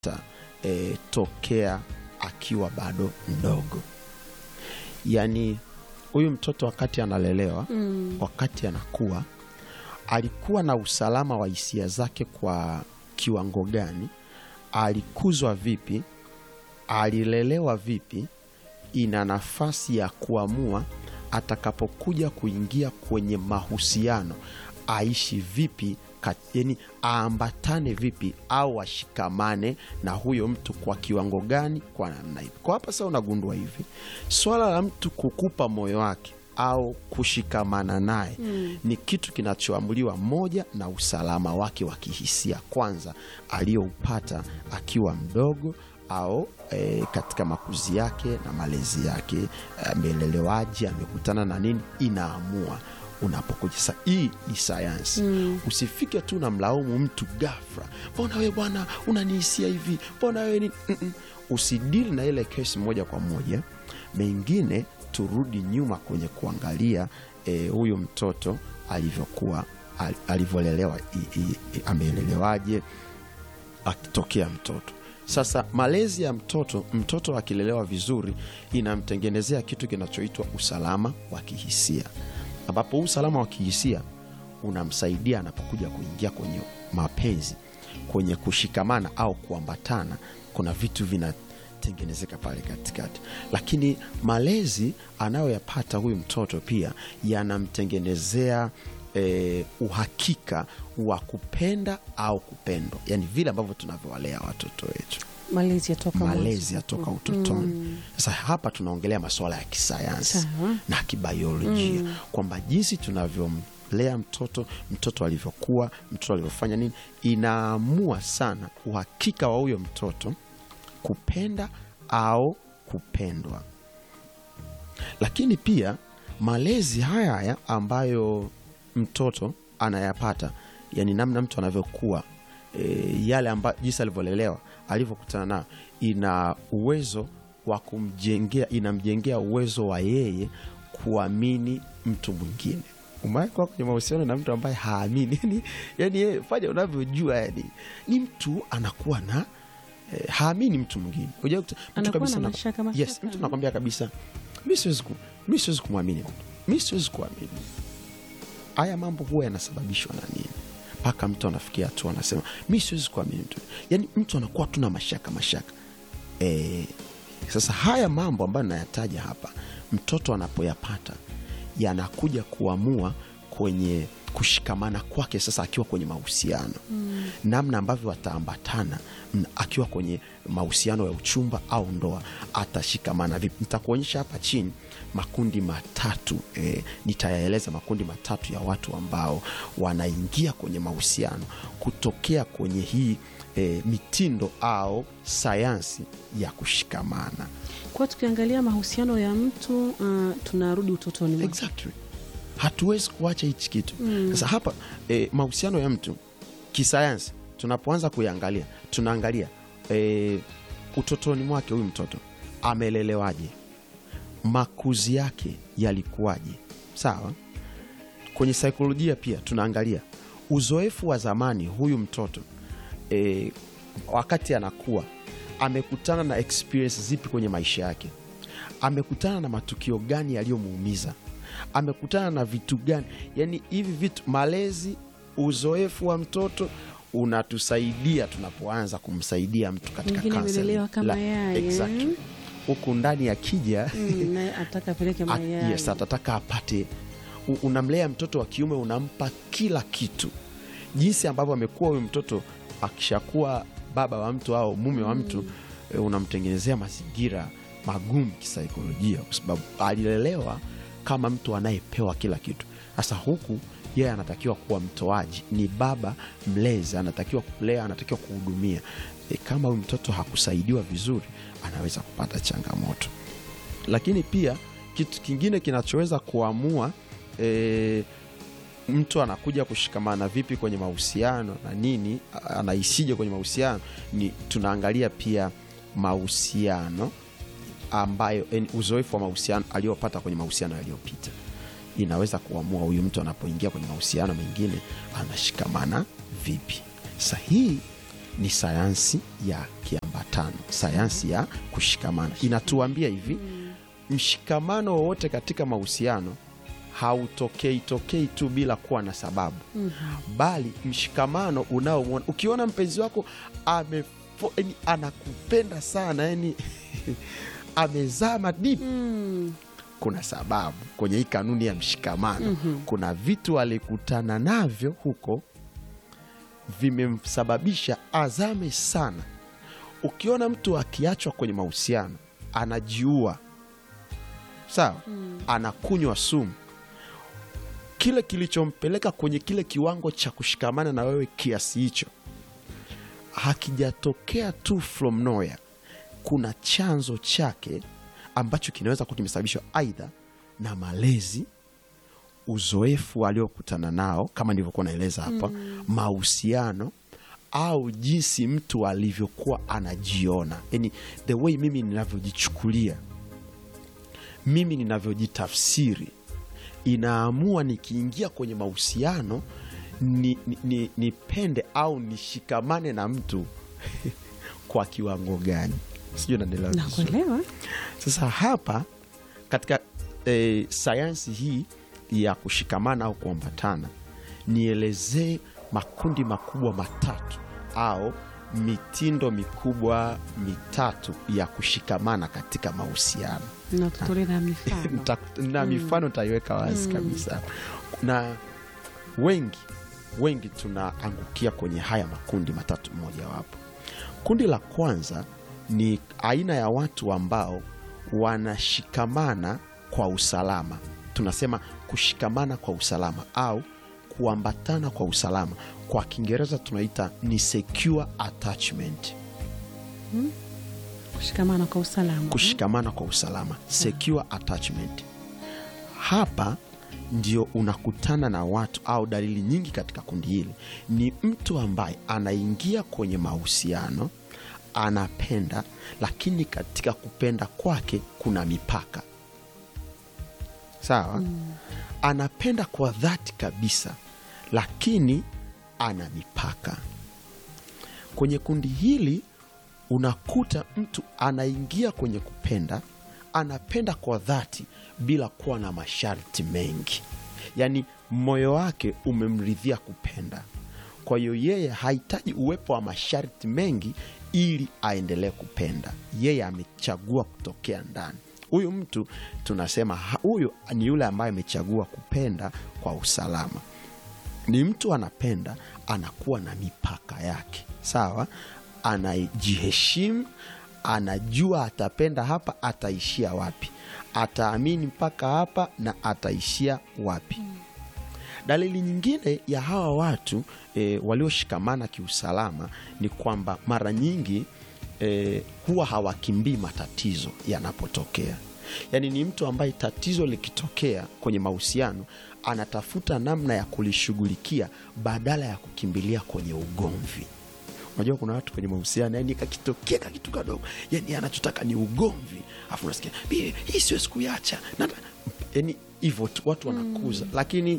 e, tokea akiwa bado mdogo. Yaani huyu mtoto wakati analelewa Mm. wakati anakuwa alikuwa na usalama wa hisia zake kwa kiwango gani, alikuzwa vipi, alilelewa vipi, ina nafasi ya kuamua atakapokuja kuingia kwenye mahusiano aishi vipi, yani aambatane vipi au ashikamane na huyo mtu kwa kiwango gani, kwa namna hivi. Kwa hapa sasa unagundua hivi, swala la mtu kukupa moyo wake au kushikamana naye Mm. ni kitu kinachoamuliwa moja na usalama wake wa kihisia kwanza aliyoupata akiwa mdogo au e, katika makuzi yake na malezi yake, amelelewaje, amekutana na nini, inaamua unapokuja. Sasa hii ni sayansi. Mm. Usifike tu na mlaumu mtu ghafla, mbona wewe bwana unanihisia hivi, mbona wewe ni Mm-mm. Usidili na ile kesi moja kwa moja. Mengine turudi nyuma kwenye kuangalia eh, huyu mtoto alivyokuwa al- alivyolelewa, i- i- i- amelelewaje akitokea mtoto. Sasa malezi ya mtoto, mtoto akilelewa vizuri, inamtengenezea kitu kinachoitwa usalama wa kihisia, ambapo huu usalama wa kihisia unamsaidia anapokuja kuingia kwenye mapenzi, kwenye kushikamana au kuambatana. Kuna vitu vinatengenezeka pale katikati, lakini malezi anayoyapata huyu mtoto pia yanamtengenezea eh, uhakika wa kupenda au kupendwa, yani vile ambavyo tunavyowalea watoto wetu Malezi yatoka malezi mwanzo. yatoka utotoni. Sasa hapa tunaongelea masuala ya kisayansi Sawa. na kibiolojia kwamba jinsi tunavyomlea mtoto, mtoto alivyokuwa, mtoto alivyofanya nini, inaamua sana uhakika wa huyo mtoto kupenda au kupendwa. Lakini pia malezi haya haya ambayo mtoto anayapata, yani namna mtu anavyokuwa e, yale amba, jinsi alivyolelewa alivyokutana nayo, ina uwezo wa kumjengea, inamjengea uwezo wa yeye kuamini mtu mwingine. Umewahi kuwa kwenye mahusiano na mtu ambaye haamini? Yani, yani yeye fanya unavyojua, yani ni mtu anakuwa na eh, haamini mtu mwingine. Unajua mtu Anakuwa kabisa na na- mashaka, yes, mashaka. mtu anakwambia kabisa mi siwezi ku- mi siwezi kumwamini mtu, mi siwezi kuamini. Haya mambo huwa yanasababishwa na nini? Mpaka mtu anafikia hatua anasema mi siwezi kuamini mtu, yaani mtu anakuwa tu na mashaka mashaka. E, sasa haya mambo ambayo nayataja hapa, mtoto anapoyapata yanakuja kuamua kwenye kushikamana kwake sasa akiwa kwenye mahusiano namna ambavyo wataambatana m- akiwa kwenye mahusiano ya uchumba au ndoa atashikamana vipi nitakuonyesha hapa chini makundi matatu e, nitayaeleza makundi matatu ya watu ambao wanaingia kwenye mahusiano kutokea kwenye hii e, mitindo au sayansi ya kushikamana Kwa tukiangalia mahusiano ya mtu uh, tunarudi utotoni mwake. exactly hatuwezi kuacha hichi kitu sasa hapa e, mahusiano ya mtu kisayansi tunapoanza kuyaangalia tunaangalia e, utotoni mwake huyu mtoto amelelewaje makuzi yake yalikuwaje sawa kwenye saikolojia pia tunaangalia uzoefu wa zamani huyu mtoto e, wakati anakuwa amekutana na experience zipi kwenye maisha yake amekutana na matukio gani yaliyomuumiza amekutana na vitu gani yani hivi vitu malezi uzoefu wa mtoto unatusaidia tunapoanza kumsaidia mtu katika Mwingine counseling. amelelewa kama La- yai, eh? exactly. huku ndani akija Mm, naye ataka apeleke At- mayai. yes, atataka apate u- unamlea mtoto wa kiume unampa kila kitu jinsi ambavyo amekuwa huyu mtoto akishakuwa baba wa mtu au mume wa mtu e, unamtengenezea mazingira magumu kisaikolojia kwa sababu alilelewa kama mtu anayepewa kila kitu sasa huku yeye anatakiwa kuwa mtoaji ni baba mlezi anatakiwa kulea anatakiwa kuhudumia e, kama huyu mtoto hakusaidiwa vizuri anaweza kupata changamoto lakini pia kitu kingine kinachoweza kuamua e, mtu anakuja kushikamana vipi kwenye mahusiano na nini a- anaishije kwenye mahusiano ni tunaangalia pia mahusiano ambayo yani uzoefu wa mahusiano aliyopata kwenye mahusiano yaliyopita inaweza kuamua huyu mtu anapoingia kwenye mahusiano mengine anashikamana vipi sasa hii ni sayansi ya kiambatano sayansi ya kushikamana inatuambia hivi mshikamano wowote katika mahusiano hautokei tokei tu bila kuwa na sababu bali mshikamano unaomwona ukiona mpenzi wako ame, yani anakupenda sana yani amezama deep Mm. kuna sababu kwenye hii kanuni ya mshikamano kuna vitu alikutana navyo huko vimemsababisha azame sana ukiona mtu akiachwa kwenye mahusiano anajiua sawa anakunywa sumu kile kilichompeleka kwenye kile kiwango cha kushikamana na wewe kiasi hicho hakijatokea tu from nowhere kuna chanzo chake ambacho kinaweza kuwa kimesababishwa aidha na malezi uzoefu aliokutana nao kama nilivyokuwa naeleza hapa mahusiano au jinsi mtu alivyokuwa anajiona yani the way mimi ninavyojichukulia mimi ninavyojitafsiri inaamua nikiingia kwenye mahusiano ni, ni, ni, nipende au nishikamane na mtu kwa kiwango gani sijui naendelea vizuri. nakuelewa Sasa hapa katika e, sayansi hii ya kushikamana au kuambatana, nielezee makundi makubwa matatu au mitindo mikubwa mitatu ya kushikamana katika mahusiano na tutolea na mifano Nita- na mifano nitaiweka wazi kabisa na wengi wengi tunaangukia kwenye haya makundi matatu mojawapo kundi la kwanza ni aina ya watu ambao wanashikamana kwa usalama tunasema kushikamana kwa usalama au kuambatana kwa usalama kwa kiingereza tunaita ni secure attachment kushikamana kwa usalama kushikamana kwa usalama secure attachment hapa ndio unakutana na watu au dalili nyingi katika kundi hili ni mtu ambaye anaingia kwenye mahusiano anapenda lakini katika kupenda kwake kuna mipaka sawa anapenda kwa dhati kabisa lakini ana mipaka kwenye kundi hili unakuta mtu anaingia kwenye kupenda anapenda kwa dhati bila kuwa na masharti mengi yaani moyo wake umemridhia kupenda kwa hiyo yeye hahitaji uwepo wa masharti mengi ili aendelee kupenda yeye amechagua kutokea ndani huyu mtu tunasema ha- huyu ni yule ambaye amechagua kupenda kwa usalama ni mtu anapenda anakuwa na mipaka yake sawa anajiheshimu anajua atapenda hapa ataishia wapi ataamini mpaka hapa na ataishia wapi dalili nyingine ya hawa watu e, walioshikamana kiusalama ni kwamba mara nyingi e, huwa hawakimbii matatizo yanapotokea yaani ni mtu ambaye tatizo likitokea kwenye mahusiano anatafuta namna ya kulishughulikia badala ya kukimbilia kwenye ugomvi unajua kuna watu kwenye mahusiano yani kakitokea kakitu kadogo yani anachotaka ni ugomvi afu unasikia "Hii- hii siwezi kuiacha Nata-" yani hivyo tu watu wanakuza lakini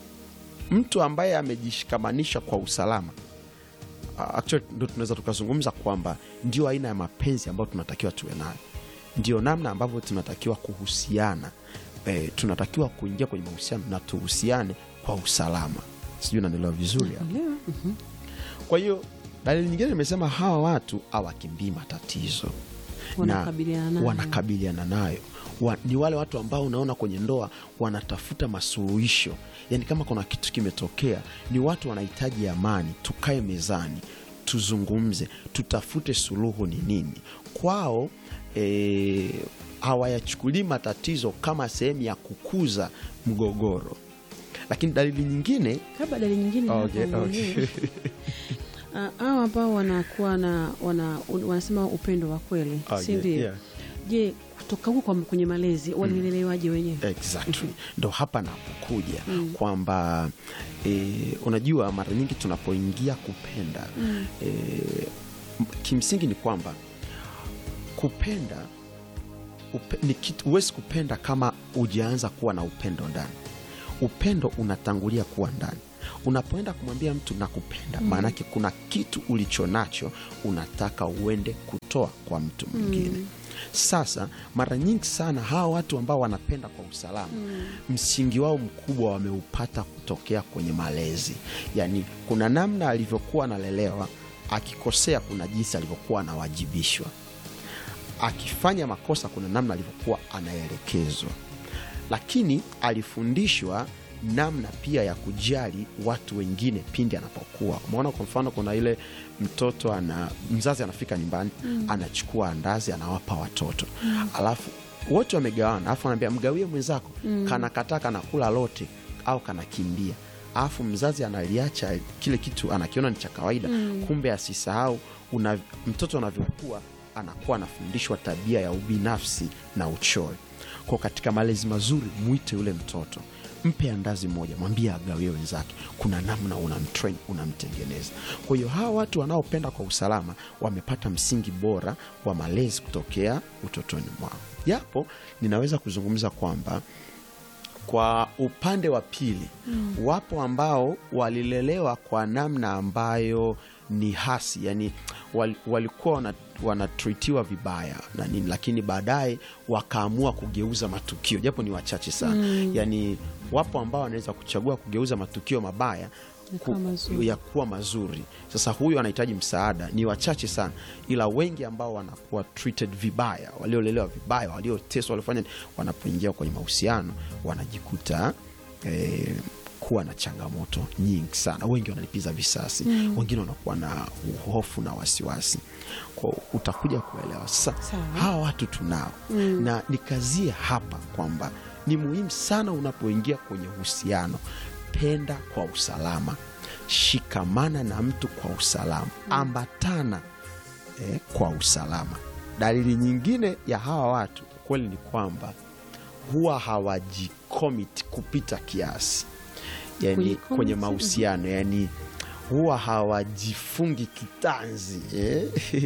mtu ambaye amejishikamanisha kwa usalama uh, actually ndo tunaweza tukazungumza kwamba ndio aina ya mapenzi ambayo tunatakiwa tuwe nayo ndio namna ambavyo tunatakiwa kuhusiana eh, tunatakiwa kuingia kwenye mahusiano na tuhusiane kwa usalama sijui naendelewa vizuri hapo Elewa. Mhm. kwa hiyo dalili nyingine nimesema hawa watu hawakimbii matatizo Wanakabiliana nayo. wanakabiliana nayo wa, ni wale watu ambao unaona kwenye ndoa wanatafuta masuluhisho yaani kama kuna kitu kimetokea ni watu wanahitaji amani tukae mezani tuzungumze tutafute suluhu ni nini kwao eh, hawayachukulii matatizo kama sehemu ya kukuza mgogoro lakini dalili nyingine kabla dalili nyingine Okay, hapo okay. mwenyewe. Ah, hao ambao wanakuwa na wana, wanasema upendo wa kweli Oh, si yeah, ndio yeah. je kutoka huko kwa- kwenye malezi walilelewaje wenyewe exactly ndo hapa napokuja kwamba e, unajua mara nyingi tunapoingia kupenda e, m- kimsingi ni kwamba kupenda upe, ni kitu huwezi kupenda kama ujaanza kuwa na upendo ndani upendo unatangulia kuwa ndani unapoenda kumwambia mtu nakupenda maanake kuna kitu ulicho nacho unataka uende kutoa kwa mtu mwingine sasa mara nyingi sana hawa watu ambao wanapenda kwa usalama msingi wao mkubwa wameupata kutokea kwenye malezi yaani kuna namna alivyokuwa analelewa akikosea kuna jinsi alivyokuwa anawajibishwa akifanya makosa kuna namna alivyokuwa anaelekezwa lakini alifundishwa namna pia ya kujali watu wengine pindi anapokuwa umeona kwa mfano kuna ile mtoto ana mzazi anafika nyumbani anachukua andazi anawapa watoto alafu wote wamegawana alafu anaambia mgawie mwenzako kanakataa kanakula lote au kanakimbia alafu mzazi analiacha kile kitu anakiona ni cha kawaida kumbe asisahau una, mtoto anavyokuwa anakuwa anafundishwa tabia ya ubinafsi na uchoyo kwa katika malezi mazuri mwite yule mtoto mpe andazi moja mwambie agawie wenzake kuna namna unamtrain unamtengeneza kwa hiyo hawa watu wanaopenda kwa usalama wamepata msingi bora wa malezi kutokea utotoni mwao japo ninaweza kuzungumza kwamba kwa upande wa pili mm. wapo ambao walilelewa kwa namna ambayo ni hasi yani wal, walikuwa wana, wanatritiwa vibaya na nini lakini baadaye wakaamua kugeuza matukio japo ni wachache sana mm. yani wapo ambao wanaweza kuchagua kugeuza matukio mabaya Yakawa mazuri. ya kuwa mazuri sasa huyu anahitaji msaada ni wachache sana ila wengi ambao wanakuwa treated vibaya waliolelewa vibaya walioteswa waliofanya wanapoingia kwenye mahusiano wanajikuta eh, kuwa na changamoto nyingi sana wengi wanalipiza visasi mm. wengine wanakuwa na hofu na wasiwasi kwa utakuja kuelewa sasa Sawa. hawa watu tunao mm. na nikazie hapa kwamba ni muhimu sana unapoingia kwenye uhusiano penda kwa usalama shikamana na mtu kwa usalama ambatana eh, kwa usalama dalili nyingine ya hawa watu kweli ni kwamba huwa hawajikomit kupita kiasi yani Kujicommit, kwenye mahusiano yani huwa hawajifungi kitanzi eh?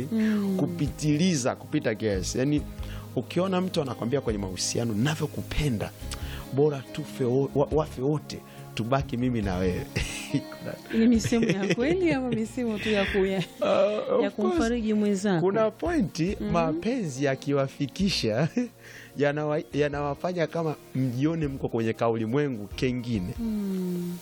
kupitiliza kupita kiasi yani ukiona mtu anakwambia kwenye mahusiano navyokupenda bora tufe wo- wa- wafe wote tubaki mimi na wewe Kuna- ni misemo ya kweli ama misemo tu ya, kuya, Uh, ya of course, kumfariji mwenzako kuna pointi mapenzi yakiwafikisha yanawa- yanawafanya kama mjione mko kwenye kaulimwengu kengine Mm,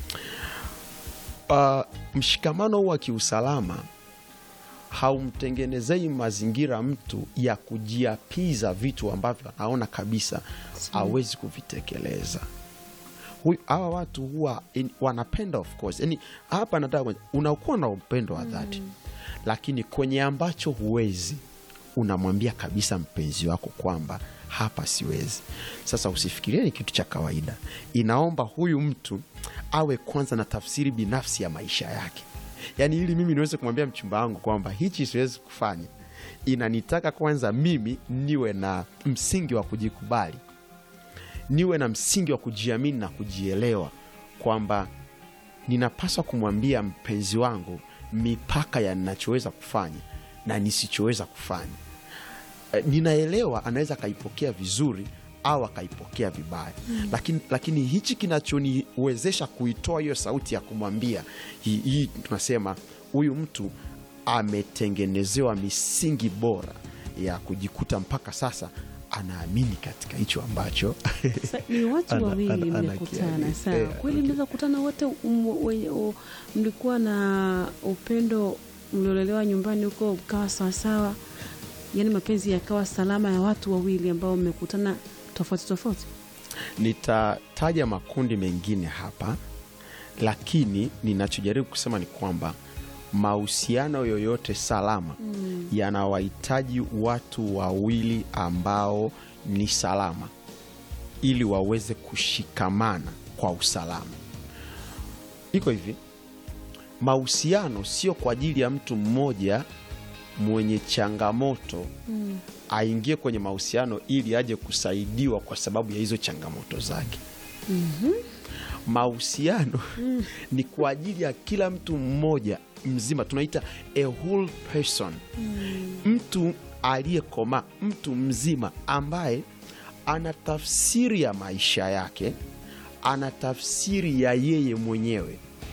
uh, mshikamano huu wa kiusalama haumtengenezei mazingira mtu ya kujiapiza vitu ambavyo anaona kabisa hawezi kuvitekeleza Huyu- hawa watu huwa in, wanapenda of course yani hapa nataka kwenye- unakuwa na upendo wa dhati lakini kwenye ambacho huwezi unamwambia kabisa mpenzi wako kwamba hapa siwezi sasa usifikirie ni kitu cha kawaida inaomba huyu mtu awe kwanza na tafsiri binafsi ya maisha yake yaani ili mimi niweze kumwambia mchumba wangu kwamba hichi siwezi kufanya inanitaka kwanza mimi niwe na msingi wa kujikubali niwe na msingi wa kujiamini na kujielewa kwamba ninapaswa kumwambia mpenzi wangu mipaka ya ninachoweza kufanya na nisichoweza kufanya Eh, ninaelewa anaweza akaipokea vizuri au akaipokea vibaya mm. lakini, lakini hichi kinachoniwezesha kuitoa hiyo sauti ya kumwambia hii hii tunasema huyu mtu ametengenezewa misingi bora ya kujikuta mpaka sasa anaamini katika hicho ambacho Sa- ni watu Ana- wawili ana- ana mmekutana kiani. sawa Eh, kweli mliweza kukutana wote um, wenye- u- mlikuwa na upendo mliolelewa nyumbani huko mkawa sawasawa yaani mapenzi yakawa salama ya watu wawili ambao mmekutana tofauti tofauti nitataja makundi mengine hapa lakini ninachojaribu kusema ni kwamba mahusiano yoyote salama mm. yanawahitaji watu wawili ambao ni salama ili waweze kushikamana kwa usalama iko hivi mahusiano sio kwa ajili ya mtu mmoja mwenye changamoto mm. aingie kwenye mahusiano ili aje kusaidiwa kwa sababu ya hizo changamoto zake mm-hmm. mahusiano ni kwa ajili ya kila mtu mmoja mzima tunaita a whole person mtu aliyekomaa mtu mzima ambaye ana tafsiri ya maisha yake ana tafsiri ya yeye mwenyewe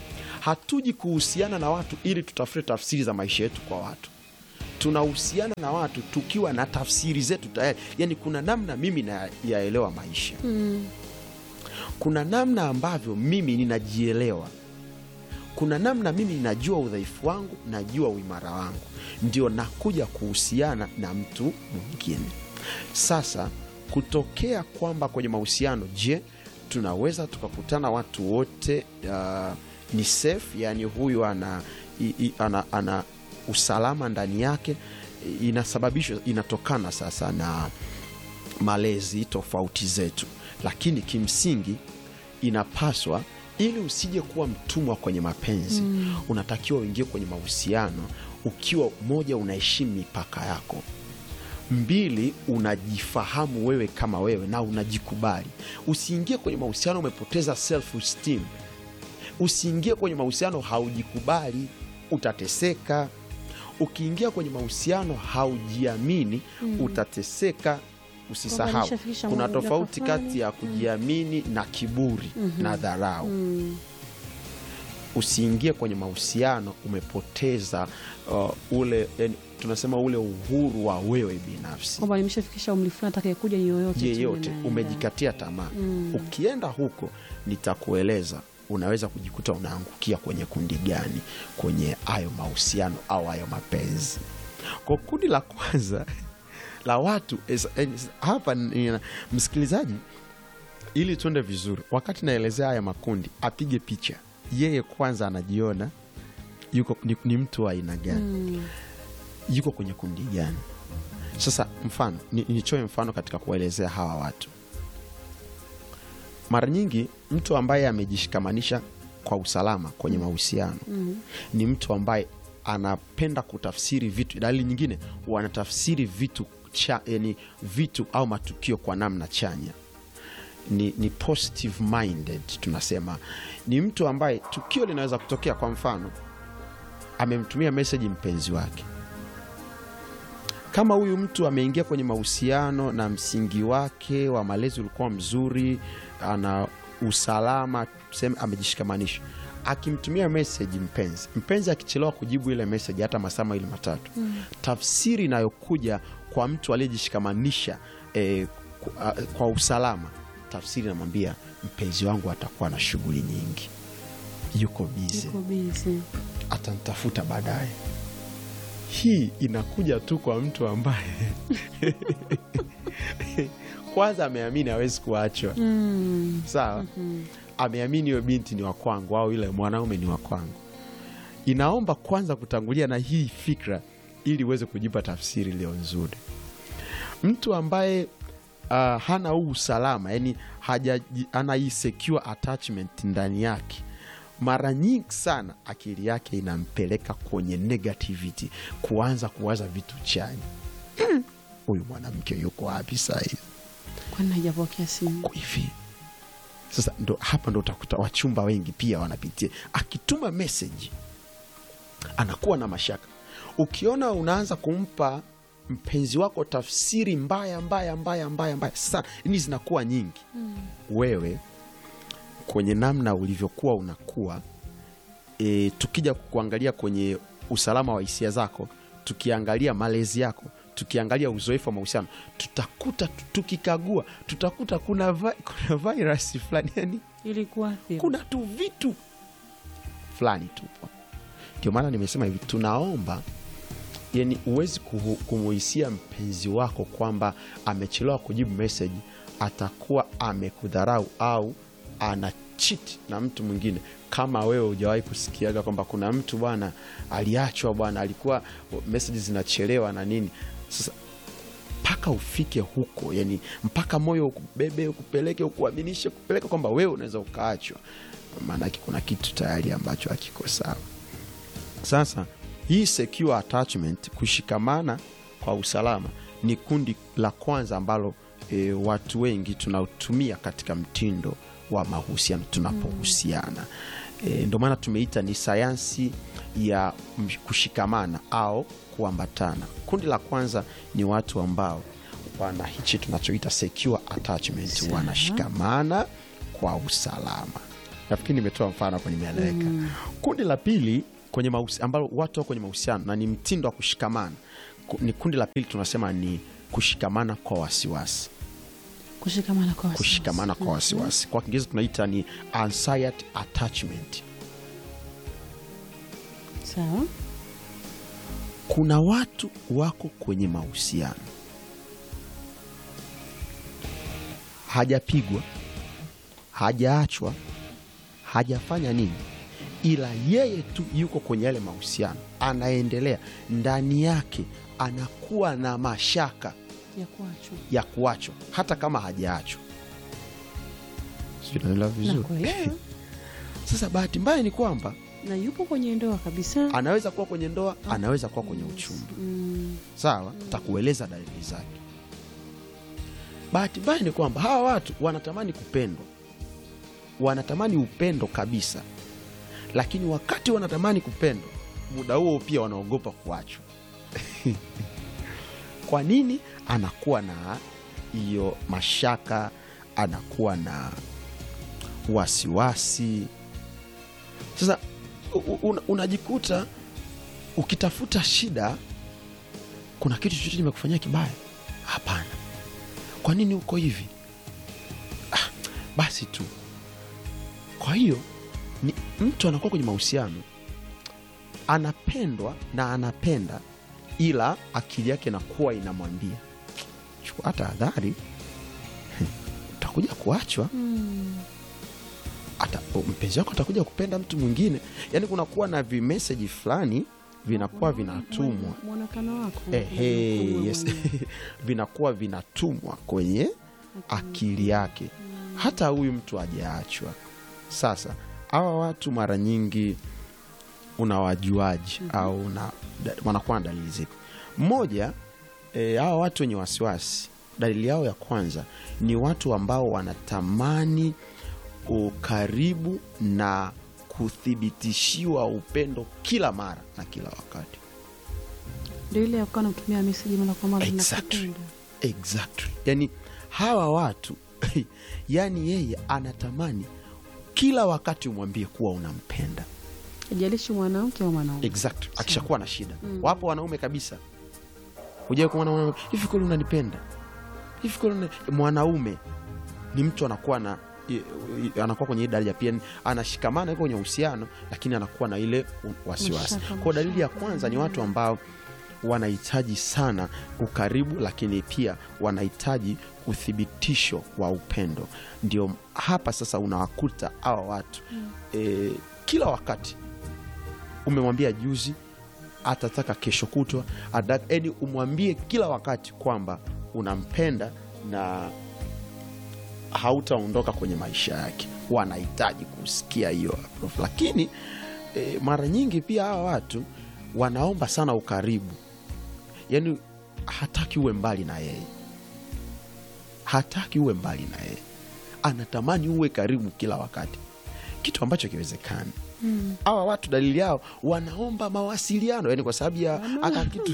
hatuji kuhusiana na watu ili tutafute tafsiri za maisha yetu kwa watu tunahusiana na watu tukiwa na tafsiri zetu tayari yani kuna namna mimi nayaelewa maisha Mm. kuna namna ambavyo mimi ninajielewa kuna namna mimi ninajua udhaifu wangu najua uimara wangu ndio nakuja kuhusiana na mtu mwingine sasa kutokea kwamba kwenye mahusiano je tunaweza tukakutana watu wote uh, ni safe yani huyu ana, i, i, ana, ana usalama ndani yake inasababishwa inatokana sasa na malezi tofauti zetu lakini kimsingi inapaswa ili usije kuwa mtumwa kwenye mapenzi mm. unatakiwa uingie kwenye mahusiano ukiwa moja unaheshimu mipaka yako mbili unajifahamu wewe kama wewe na unajikubali usiingie kwenye mahusiano umepoteza self esteem usiingie kwenye mahusiano haujikubali utateseka ukiingia kwenye mahusiano haujiamini mm. utateseka usisahau nishafikisha kuna muda tofauti fulani. kati ya kujiamini na kiburi mm-hmm. na dharau Mm. usiingie kwenye mahusiano umepoteza uh, ule yani, tunasema ule uhuru wa wewe binafsi kwamba nimeshafikisha umri fulani atakayekuja ni yoyote tu yeyote ninaenda. umejikatia tamaa Mm. ukienda huko nitakueleza unaweza kujikuta unaangukia kwenye kundi gani kwenye hayo mahusiano au hayo mapenzi kwa kundi la kwanza la watu es- es- hapa nina- msikilizaji ili tuende vizuri wakati naelezea haya makundi apige picha yeye kwanza anajiona yuko ni, ni mtu wa aina gani Mm. yuko kwenye kundi gani sasa mfano ni- nichoe mfano katika kuwaelezea hawa watu mara nyingi mtu ambaye amejishikamanisha kwa usalama kwenye mahusiano Mm. ni mtu ambaye anapenda kutafsiri vitu dalili nyingine wanatafsiri vitu cha, yani vitu au matukio kwa namna chanya ni, ni positive minded tunasema ni mtu ambaye tukio linaweza kutokea kwa mfano amemtumia meseji mpenzi wake kama huyu mtu ameingia kwenye mahusiano na msingi wake wa malezi ulikuwa mzuri ana usalama tuseme amejishikamanisha akimtumia meseji mpenzi mpenzi akichelewa kujibu ile meseji hata masaa mawili matatu mm. tafsiri inayokuja kwa mtu aliyejishikamanisha eh, kwa, kwa usalama tafsiri inamwambia mpenzi wangu atakuwa na shughuli nyingi yuko bize Yuko busy. atanitafuta baadaye hii inakuja tu kwa mtu ambaye kwanza ameamini hawezi kuachwa Mm. sawa ameamini huyo binti ni wa kwangu au yule mwanaume ni wa kwangu inaomba kwanza kutangulia na hii fikra ili uweze kujipa tafsiri iliyo nzuri mtu ambaye uh, hana huu usalama yani hajaji- ana hii secure attachment ndani yake mara nyingi sana akili yake inampeleka kwenye negativity kuanza kuwaza vitu chanya "Hmm, huyu mwanamke yuko wapi sahizi kwani hajapokea simu uko hivi sasa ndo hapa ndo utakuta wachumba wengi pia wanapitia akituma meseji anakuwa na mashaka ukiona unaanza kumpa mpenzi wako tafsiri mbaya mbaya mbaya mbaya mbaya sana ni zinakuwa nyingi mm. wewe kwenye namna ulivyokuwa unakuwa e, tukija kuangalia kwenye usalama wa hisia zako tukiangalia malezi yako tukiangalia uzoefu wa mahusiano tutakuta tukikagua tutakuta kuna, vi, kuna virus fulani yani ilikuwa kuna tu vitu fulani tupo ndio maana nimesema hivi tunaomba yani huwezi kuhu- kumuhisia mpenzi wako kwamba amechelewa kujibu meseji atakuwa amekudharau au ana chit na mtu mwingine kama wewe hujawahi kusikiaga kwamba kuna mtu bwana aliachwa bwana alikuwa meseji zinachelewa na nini sasa mpaka ufike huko yani mpaka moyo ukubebe ukupeleke ukuaminishe kupeleka kwamba wewe unaweza ukaachwa maanake kuna kitu tayari ambacho hakiko sawa sasa hii secure attachment kushikamana kwa usalama ni kundi la kwanza ambalo e, watu wengi tunatumia katika mtindo wa mahusiano tunapohusiana e, ndio maana tumeita ni sayansi ya m- kushikamana au kuambatana kundi la kwanza ni watu ambao wana hichi tunachoita secure attachment Sawa. wanashikamana kwa usalama nafikiri nimetoa mfano hapo nimeeleweka kundi la pili kwenye mahusi, ambalo watu wako kwenye mahusiano na ni mtindo wa kushikamana ku- ni kundi la pili tunasema ni kushikamana kwa wasiwasi kushikamana kwa wasiwasi. kushikamana kwa wasiwasi kwa kiingereza tunaita ni anxiety attachment sawa kuna watu wako kwenye mahusiano hajapigwa hajaachwa hajafanya nini ila yeye tu yuko kwenye yale mahusiano anaendelea ndani yake anakuwa na mashaka ya kuachwa ya kuachwa hata kama hajaachwa Sijui naelewa vizuri nakuelewa sasa bahati mbaya ni kwamba na yupo kwenye ndoa kabisa anaweza kuwa kwenye ndoa anaweza kuwa kwenye uchumba mm. sawa takueleza dalili zake bahati mbaya ni kwamba hawa watu wanatamani kupendwa wanatamani upendo kabisa lakini wakati wanatamani kupendwa muda huo pia wanaogopa kuachwa kwa nini anakuwa na hiyo mashaka anakuwa na wasiwasi sasa u- u- una- unajikuta ukitafuta shida kuna kitu chochote nimekufanyia kibaya hapana kwa nini uko hivi ah, basi tu kwa hiyo ni mtu anakuwa kwenye mahusiano anapendwa na anapenda ila akili yake inakuwa inamwambia chukua tahadhari utakuja kuachwa Mm. ata, mpenzi wako atakuja kupenda mtu mwingine yaani kunakuwa na vimeseji fulani vinakuwa vinatumwa mwonekano wako Ehe, unakuwa yes. mwenyewe. vinakuwa vinatumwa kwenye akili yake hata huyu mtu hajaachwa sasa hawa watu mara nyingi unawajuaji au una, da, wanakuwa na dalili zipi mmoja e, hawa watu wenye wasiwasi dalili yao ya kwanza ni watu ambao wanatamani ukaribu na kuthibitishiwa upendo kila mara na kila wakati ndio ile ya kukaa nakutumia meseji mara kwa mara Exactly. nakupenda exactly yani hawa watu yani yeye anatamani kila wakati umwambie kuwa unampenda ajalishi mwanamke au mwanaume exactly akishakuwa na shida wapo wanaume kabisa hujawai kumwona mwanaume hivi kweli unanipenda hivi kweli una... mwanaume ni mtu anakuwa na i- i- anakuwa kwenye hii daraja pia ni- anashikamana yuko kwenye uhusiano lakini anakuwa na ile u- wasiwasi Mashaka, kwao dalili ya mashaka. kwanza ni watu ambao wanahitaji sana ukaribu lakini pia wanahitaji uthibitisho wa upendo ndio hapa sasa unawakuta hawa watu e, kila wakati umemwambia juzi atataka kesho kutwa yani umwambie kila wakati kwamba unampenda na hautaondoka kwenye maisha yake wanahitaji kusikia hiyo approval. lakini e, mara nyingi pia hawa watu wanaomba sana ukaribu yaani hataki uwe mbali na yeye hataki uwe mbali na yeye anatamani uwe karibu kila wakati kitu ambacho kiwezekani hawa watu dalili yao wanaomba mawasiliano yani kwa sababu ya aka kitu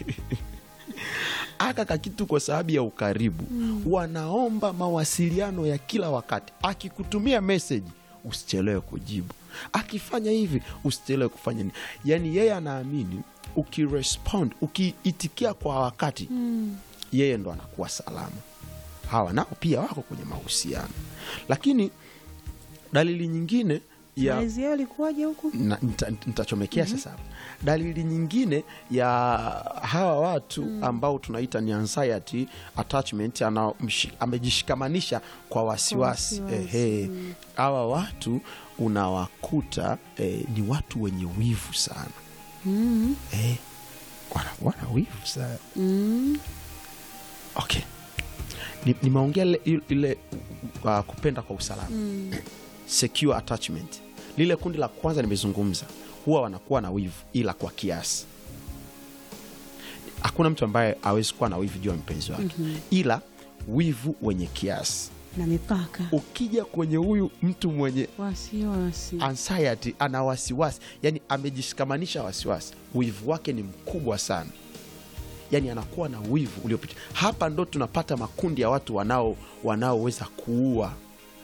aka kakitu kwa sababu ya ukaribu wanaomba mawasiliano ya kila wakati akikutumia meseji usichelewe kujibu akifanya hivi usichelewe kufanya nini yaani yeye anaamini ukirespond ukiitikia kwa wakati yeye ndo anakuwa salama hawa nao pia wako kwenye mahusiano lakini dalili nyingine ya malezi yao ilikuwaje huku na- nita- nitachomekea sasa hapa. dalili nyingine ya hawa watu ambao tunaita ni anxiety attachment ana, mshi- amejishikamanisha kwa wasiwasi Kwa wasiwasi, Ehe. hawa watu unawakuta eh, ni watu wenye wivu sana mm. eh, wanakuwa na wivu sana Mm. okay Ni- nimeongea ile, ile uh, kupenda kwa usalama Mm. secure attachment lile kundi la kwanza nimezungumza huwa wanakuwa na wivu ila kwa kiasi hakuna mtu ambaye awezi kuwa na wivu juu ya mpenzi wake ila wivu wenye kiasi na mipaka ukija kwenye huyu mtu mwenye wasiwasi anxiety ana wasiwasi yani amejishikamanisha wasiwasi wivu wake ni mkubwa sana yani anakuwa na wivu uliopita hapa ndo tunapata makundi ya watu wanao wanaoweza kuua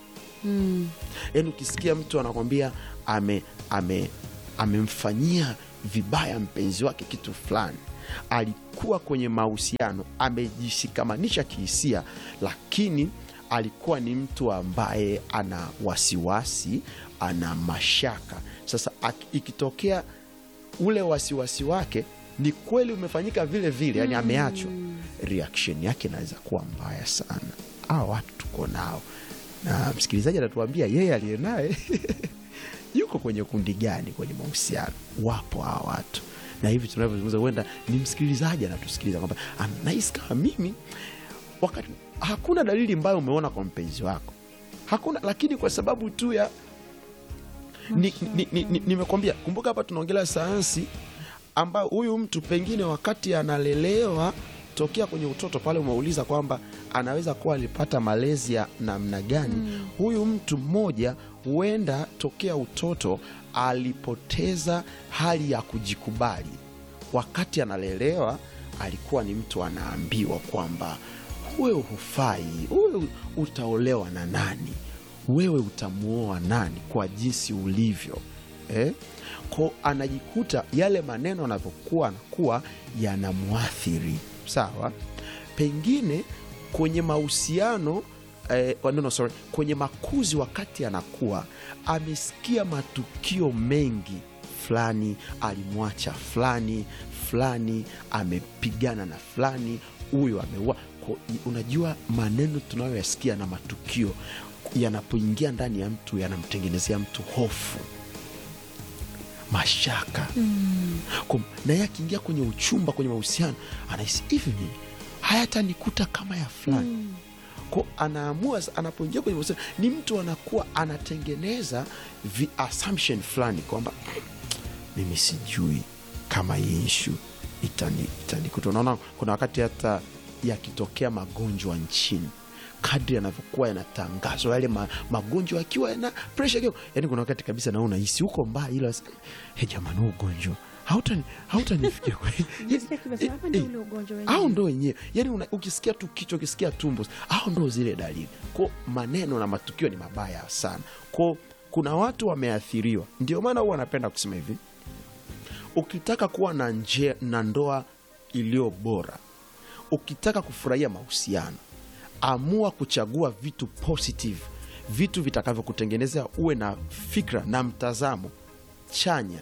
Mm. yaani ukisikia mtu anakwambia ame ame amemfanyia vibaya mpenzi wake kitu fulani alikuwa kwenye mahusiano amejishikamanisha kihisia lakini alikuwa ni mtu ambaye ana wasiwasi ana mashaka sasa ak- ikitokea ule wasiwasi wake ni kweli umefanyika vile vile yani ameachwa reaction yake inaweza kuwa mbaya sana hawa watu tuko nao na msikilizaji anatuambia yeye aliye naye yuko kwenye kundi gani kwenye mahusiano wapo hawa watu na hivi tunavyozungumza huenda ni msikilizaji anatusikiliza kwamba "Ah, nahisi kama mimi wakati hakuna dalili ambayo umeona kwa mpenzi wako hakuna lakini kwa sababu tu ya nimekwambia ni, ni, ni, nimekwambia, kumbuka hapa tunaongelea sayansi ambayo huyu mtu pengine wakati analelewa tokea kwenye utoto pale umeuliza kwamba anaweza kuwa alipata malezi ya namna gani huyu mtu mmoja huenda tokea utoto alipoteza hali ya kujikubali wakati analelewa alikuwa ni mtu anaambiwa kwamba wewe hufai wewe utaolewa na nani wewe utamuoa nani kwa jinsi ulivyo eh? ko anajikuta yale maneno anavyokuwa anakuwa yanamwathiri sawa pengine kwenye mahusiano eh, oh, no, no, sorry, kwenye makuzi wakati anakuwa amesikia matukio mengi fulani alimwacha fulani fulani amepigana na fulani huyo ameua Ko- unajua maneno tunayoyasikia na matukio yanapoingia ndani ya mtu yanamtengenezea mtu hofu mashaka mm. naye akiingia kwenye uchumba kwenye mahusiano anahisi hivi mimi hayatanikuta kama ya fulani mm. ko anaamua sa- anapoingia kwenye mahusiano ni mtu anakuwa anatengeneza vi assumption fulani kwamba "Mm, mimi sijui kama hii ishu itani- itanikuta unaona kuna wakati hata yakitokea magonjwa nchini kadri yanavyokuwa yanatangazwa yale ma, magonjwa akiwa yana presha kidogo yani kuna wakati kabisa naona hisi huko mbaya ila he jamani huu ugonjwa hautani- hautanifikia kweli." Jessica Kibasa, hapa ndio ule ugonjwa wenyewe. au ndo wenyewe yani una, ukisikia tu kichwa ukisikia tumbo au ndo zile dalili ko maneno na matukio ni mabaya sana ko kuna watu wameathiriwa ndio maana huwa anapenda kusema hivi ukitaka kuwa na nje, na ndoa iliyo bora ukitaka kufurahia mahusiano amua kuchagua vitu positive vitu vitakavyokutengenezea uwe na fikra na mtazamo chanya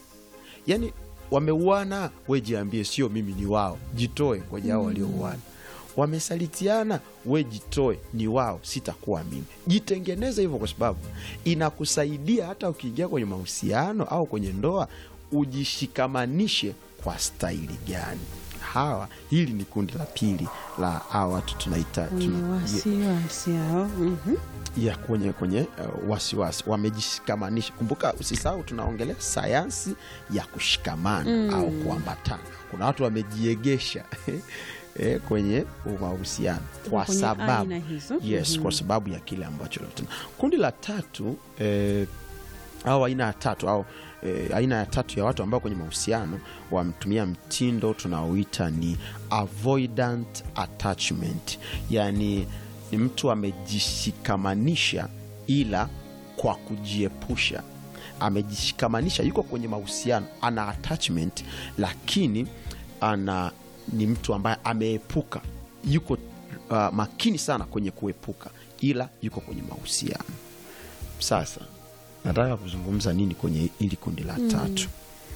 yani wameuana we jiambie sio mimi ni wao jitoe kwenye hao waliouana wamesalitiana we jitoe ni wao sitakuwa mimi jitengeneze hivyo kwa sababu inakusaidia hata ukiingia kwenye mahusiano au kwenye ndoa ujishikamanishe kwa staili gani hawa hili ni kundi la pili la hawa watu tunaita Wenye tuna, wasiwasi hao. Mhm. ya kwenye kwenye uh, wasiwasi wamejishikamanisha kumbuka usisahau tunaongelea sayansi ya kushikamana au kuambatana kuna watu wamejiegesha eh, kwenye mahusiano kwa Kwenye sababu aina hizo. yes kwa sababu ya kile ambacho tuna kundi la tatu eh, au aina ya tatu au eh, aina ya tatu ya watu ambao kwenye mahusiano wamtumia mtindo tunaoita ni avoidant attachment yaani ni mtu amejishikamanisha ila kwa kujiepusha amejishikamanisha yuko kwenye mahusiano ana attachment lakini ana ni mtu ambaye ameepuka yuko uh, makini sana kwenye kuepuka ila yuko kwenye mahusiano sasa nataka kuzungumza nini kwenye hili kundi la tatu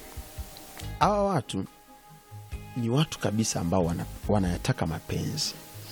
hawa watu ni watu kabisa ambao wana, wanayataka mapenzi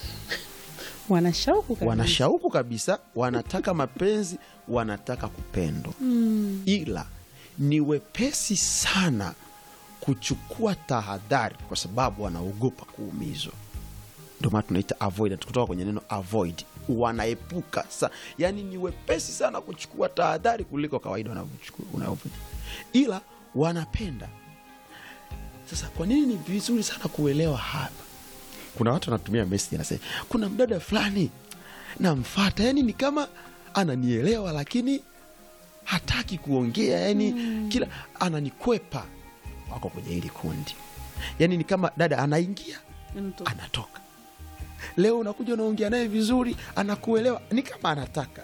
wana shauku kabisa. wana shauku kabisa wanataka mapenzi wanataka kupendwa Mm. ila ni wepesi sana kuchukua tahadhari kwa sababu wanaogopa kuumizwa ndio maana tunaita avoidant kutoka kwenye neno avoid wanaepuka sa yani ni wepesi sana kuchukua tahadhari kuliko kawaida wanavyochukua wanavyo- ila wanapenda sasa kwa nini ni vizuri sana kuelewa hapa kuna watu wanatumia message anasema kuna mdada fulani namfata yani ni kama ananielewa lakini hataki kuongea yani kila ananikwepa wako kwenye hili kundi yani ni kama dada anaingia Anatoka. anatoka leo unakuja unaongea naye vizuri anakuelewa ni kama anataka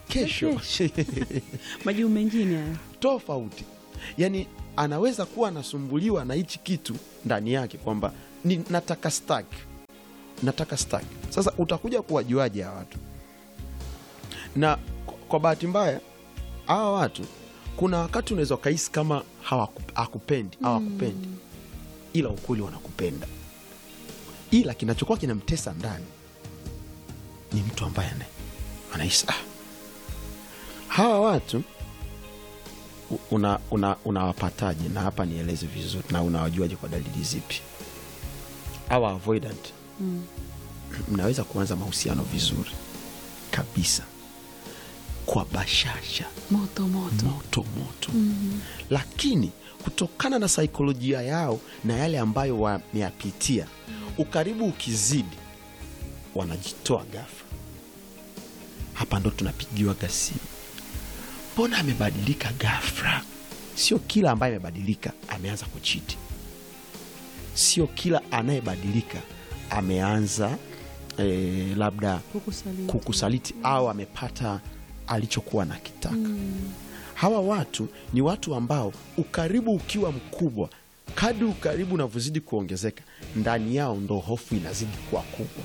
kesho majibu mengine hayo tofauti yaani anaweza kuwa anasumbuliwa na hichi kitu ndani yake kwamba ni nataka stack nataka stack sasa utakuja kuwajuaje hawa watu na kwa- kwa bahati mbaya hawa watu kuna wakati unaweza ukahisi kama hawaku- hakupendi hawakupendi ila ukweli wanakupenda ila kinachokuwa kinamtesa ndani ni mtu ambaye ana- anahisi ah, hawa watu u- una una- unawapataje na hapa nieleze vizuri na unawajuaje kwa dalili zipi awa avoidant Mm. mnaweza kuanza mahusiano vizuri kabisa kwa bashasha moto moto moto moto lakini kutokana na saikolojia yao na yale ambayo wameyapitia ukaribu ukizidi wanajitoa ghafla hapa ndo tunapigiwaga simu mbona amebadilika ghafla sio kila ambaye amebadilika ameanza kuchiti sio kila anayebadilika ameanza eh, labda kukusaliti kukusaliti au amepata alichokuwa na kitaka hawa watu ni watu ambao ukaribu ukiwa mkubwa kadri ukaribu unavyozidi kuongezeka ndani yao ndo hofu inazidi kuwa kubwa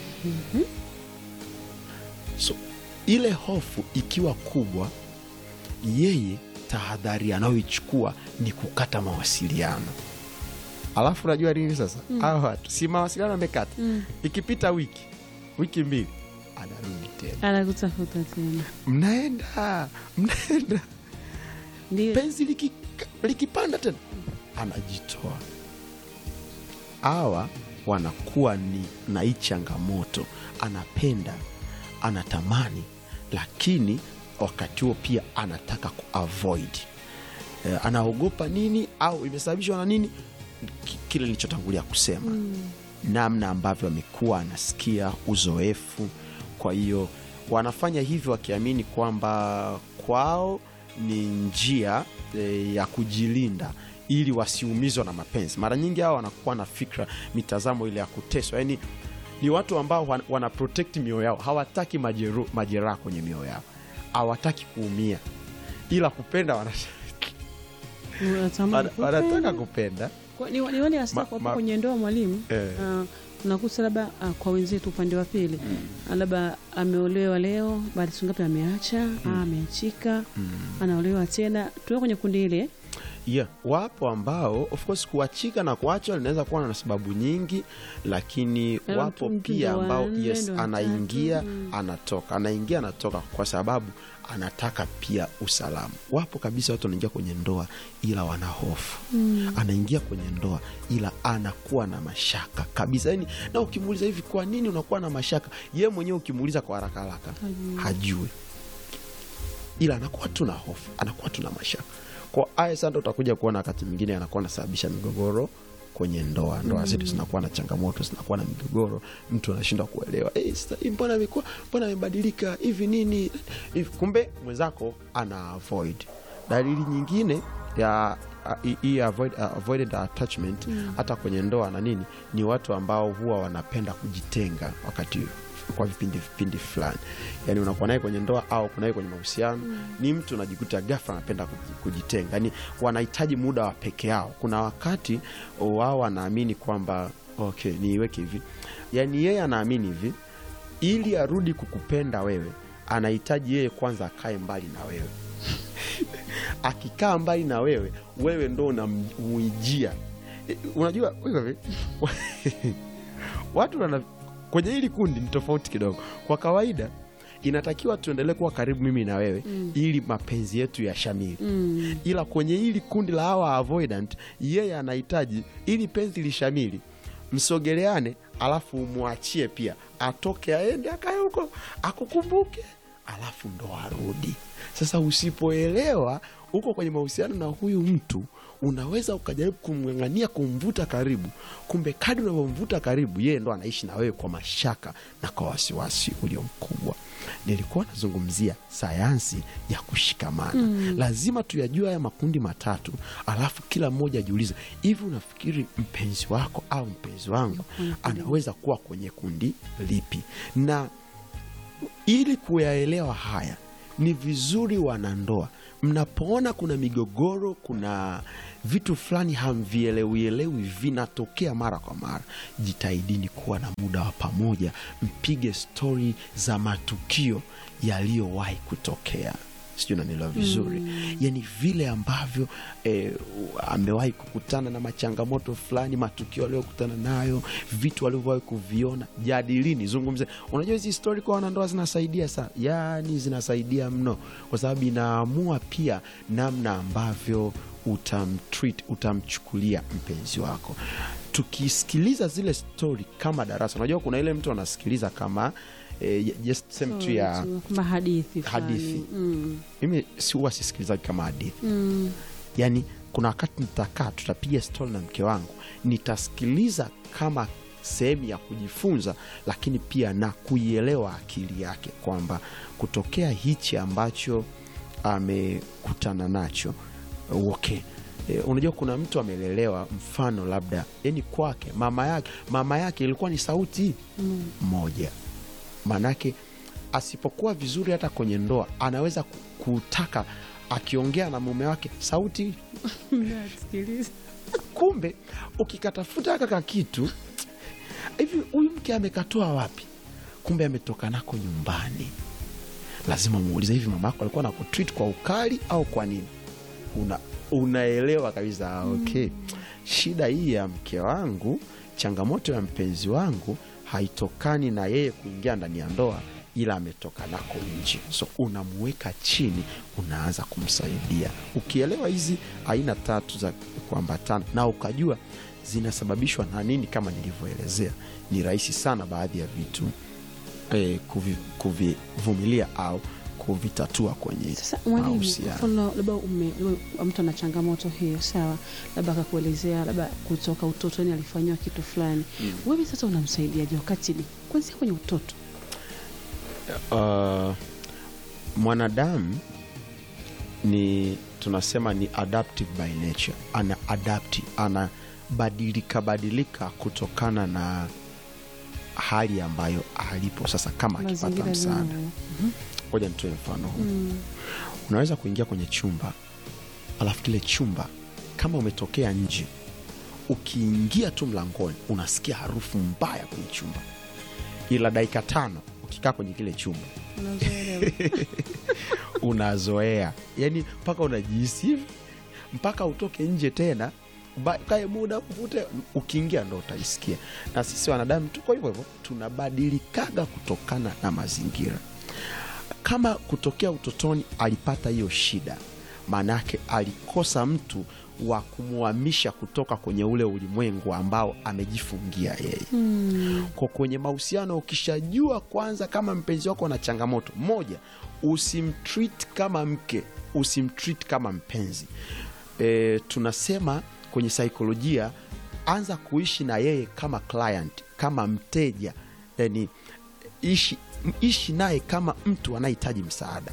so ile hofu ikiwa kubwa yeye tahadhari anayoichukua ni kukata mawasiliano alafu unajua nini sasa hawa watu si mawasiliano amekata ikipita wiki wiki mbili anarudi tena anakutafuta tena mnaenda mnaenda ndio penzi liki- likipanda tena anajitoa hawa wanakuwa ni na hii changamoto anapenda anatamani lakini wakati huo pia anataka kuavoid e, anaogopa nini au imesababishwa na nini Ki- kile nilichotangulia kusema namna ambavyo amekuwa anasikia uzoefu kwa hiyo wanafanya hivyo wakiamini kwamba kwao ni njia e, ya kujilinda ili wasiumizwa na mapenzi mara nyingi hao wanakuwa na fikra mitazamo ile ya kuteswa yani ni watu ambao wan- wana protect mioyo yao hawataki majeru- majeraha kwenye mioyo yao hawataki kuumia ila kupenda wana- unatamani wana- wanataka kupenda. kupenda Kwa- ni ni wale hasa Ma- kwa ma- kwenye ndoa mwalimu Eh. ah, unakuta labda ah, kwa wenzetu upande wa pili ah, labda ameolewa leo baada ya siku ngapi ameacha ah, ameachika anaolewa tena tuwe kwenye kundi ile yeah. wapo ambao of course kuachika na kuachwa linaweza kuwa na sababu nyingi lakini Labda wapo mtu- mtu pia ndo wa ambao nne, yes ndo wa anaingia tatu, mm. anatoka anaingia anatoka kwa sababu anataka pia usalama wapo kabisa watu wanaingia kwenye ndoa ila wana hofu anaingia kwenye ndoa ila anakuwa na mashaka kabisa yani na ukimuuliza hivi kwa nini unakuwa na mashaka ye mwenyewe ukimuuliza kwa haraka haraka Hajui. hajui ila anakuwa tu na hofu anakuwa tu na mashaka kwa aya sasa utakuja kuona wakati mwingine anakuwa anasababisha migogoro kwenye ndoa ndoa zetu zinakuwa na changamoto zinakuwa na migogoro mtu anashindwa kuelewa "Eh, sasa hii mbona amekuwa mbona amebadilika hivi nini hivi kumbe mwenzako ana avoid dalili nyingine ya a- hii- hii avoid, uh, avoided attachment hata kwenye ndoa na nini ni watu ambao huwa wanapenda kujitenga wakati kwa vipindi vipindi fulani yani unakuwa naye kwenye ndoa au kunaye kwenye mahusiano ni mtu unajikuta ghafla anapenda kuji- kujitenga yani wanahitaji muda wa peke yao kuna wakati wao wanaamini kwamba okay niiweke hivi yani yeye anaamini hivi ili arudi kukupenda wewe anahitaji yeye kwanza akae mbali na wewe akikaa mbali na wewe wewe ndo unamuijia E, unajua iko hivi watu wana kwenye hili kundi ni tofauti kidogo kwa kawaida inatakiwa tuendelee kuwa karibu mimi na wewe mm. ili mapenzi yetu ya shamili mm. ila kwenye hili kundi la hawa avoidant yeye anahitaji ili penzi lishamili msogeleane alafu umwachie pia atoke aende akae huko akukumbuke alafu ndo arudi sasa usipoelewa uko kwenye mahusiano na huyu mtu unaweza ukajaribu kumng'ang'ania kumvuta karibu kumbe kadi unavyomvuta karibu yeye ndo anaishi na wewe kwa mashaka na kwa wasiwasi ulio mkubwa nilikuwa nazungumzia sayansi ya kushikamana mm. lazima tuyajue haya makundi matatu alafu kila mmoja ajiulize hivi unafikiri mpenzi wako au mpenzi wangu anaweza kuwa kwenye kundi lipi na ili kuyaelewa haya ni vizuri wanandoa mnapoona kuna migogoro kuna vitu fulani hamvielewielewi vinatokea mara kwa mara jitahidini kuwa na muda wa pamoja mpige stori za matukio yaliyowahi kutokea sijui nanielewa vizuri mm. yani vile ambavyo eh, amewahi kukutana na machangamoto fulani matukio aliyokutana nayo vitu alivyowahi kuviona jadilini zungumze unajua hizi stori kwa wanandoa zinasaidia sana yani zinasaidia mno kwa sababu inaamua pia namna ambavyo utamtreat utamchukulia mpenzi wako tukisikiliza zile stori kama darasa unajua kuna ile mtu anasikiliza kama eh, just same tu ya kama hadithi fulani. Hadithi. Mm. mimi si huwa sisikilizaji kama hadithi Mm. yaani kuna wakati nitakaa tutapiga stori na mke wangu nitasikiliza kama sehemu ya kujifunza lakini pia na kuielewa akili yake kwamba kutokea hichi ambacho amekutana nacho okay E, unajua kuna mtu amelelewa mfano labda yani kwake mama yake mama yake ilikuwa ni sauti Mm. moja maanake asipokuwa vizuri hata kwenye ndoa anaweza ku- kutaka akiongea na mume wake sauti Nasikiliza. kumbe ukikatafuta haka ka kitu hivi huyu mke amekatoa wapi kumbe ametoka nako nyumbani lazima muulize hivi mama yako alikuwa nakutreat kwa ukali au kwa nini una, unaelewa kabisa ah, okay shida hii ya mke wangu changamoto ya mpenzi wangu haitokani na yeye kuingia ndani ya ndoa ila ametoka nako nje so unamuweka chini unaanza kumsaidia ukielewa hizi aina tatu za kuambatana na ukajua zinasababishwa na nini kama nilivyoelezea ni rahisi sana baadhi ya vitu eh, kuvi- kuvivumilia au kuvitatua kwenye Sasa mwalimu, mahusiano. mfano labda ume- labda mtu ana changamoto hiyo, sawa, labda akakuelezea labda kutoka utotoni alifanyiwa kitu fulani, wewe sasa unamsaidiaje wakati ni kwanzia kwenye utoto? uh, mwanadamu ni tunasema ni adaptive by nature ana adapti anabadilika badilika kutokana na hali ambayo alipo sasa kama akipata Mazingira msaada yenyewe. ngoja nitoe mfano huu Mm. unaweza kuingia kwenye chumba alafu kile chumba kama umetokea nje ukiingia tu mlangoni unasikia harufu mbaya kwenye chumba ila dakika tano ukikaa kwenye kile chumba Unazoelewa. unazoea yani mpaka unajihisi hivi mpaka utoke nje tena ba- kae muda uvute ukiingia ndo utaisikia na sisi wanadamu tuko hivyo hivyo tunabadilikaga kutokana na mazingira kama kutokea utotoni alipata hiyo shida maanaake alikosa mtu wa kumhamisha kutoka kwenye ule ulimwengu ambao amejifungia yeye Mm. kwa kwenye mahusiano ukishajua kwanza kama mpenzi wako na changamoto moja usimtreat kama mke usimtreat kama mpenzi e, tunasema kwenye saikolojia anza kuishi na yeye kama client kama mteja yani ishi, ishi naye kama mtu anayehitaji msaada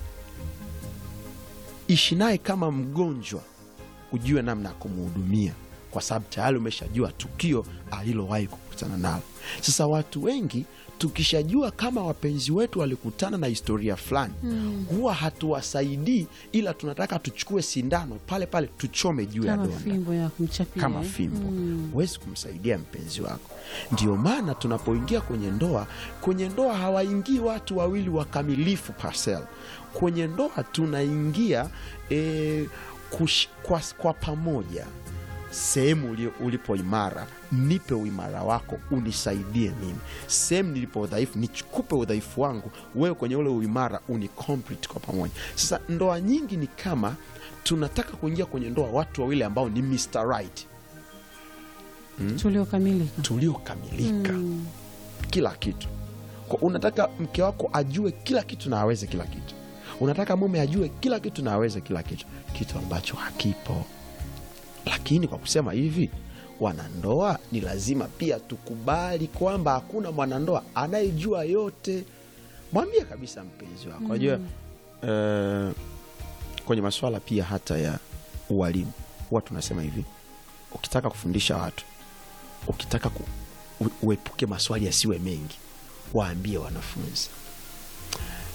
ishi naye kama mgonjwa ujue namna ya kumhudumia kwa sababu tayari umeshajua tukio alilowahi kukutana nalo sasa watu wengi tukishajua kama wapenzi wetu walikutana na historia fulani mm. huwa hatuwasaidii ila tunataka tuchukue sindano pale pale tuchome juu ya Kama donda fimbo ya kumchapia kama eh? fimbo huwezi kumsaidia mpenzi wako ndio maana tunapoingia kwenye ndoa kwenye ndoa hawaingii watu wawili wakamilifu parcel kwenye ndoa tunaingia e, kush, kwa, kwa pamoja sehemu uli- ulipo imara nipe uimara wako unisaidie mimi sehemu nilipo udhaifu nichukupe udhaifu wangu wewe kwenye ule uimara uni complete kwa pamoja sasa ndoa nyingi ni kama tunataka kuingia kwenye ndoa watu wawili ambao ni Mr. Right tuliokamilika. tuliokamilika Mm. kila kitu kwa unataka mke wako ajue kila kitu na aweze kila kitu unataka mume ajue kila kitu na aweze kila kitu kitu ambacho hakipo lakini kwa kusema hivi wanandoa ni lazima pia tukubali kwamba hakuna mwanandoa anayejua yote mwambie kabisa mpenzi wako najua eh, kwenye maswala pia hata ya ualimu huwa tunasema hivi ukitaka kufundisha watu ukitaka ku, u, uepuke maswali yasiwe mengi waambie wanafunzi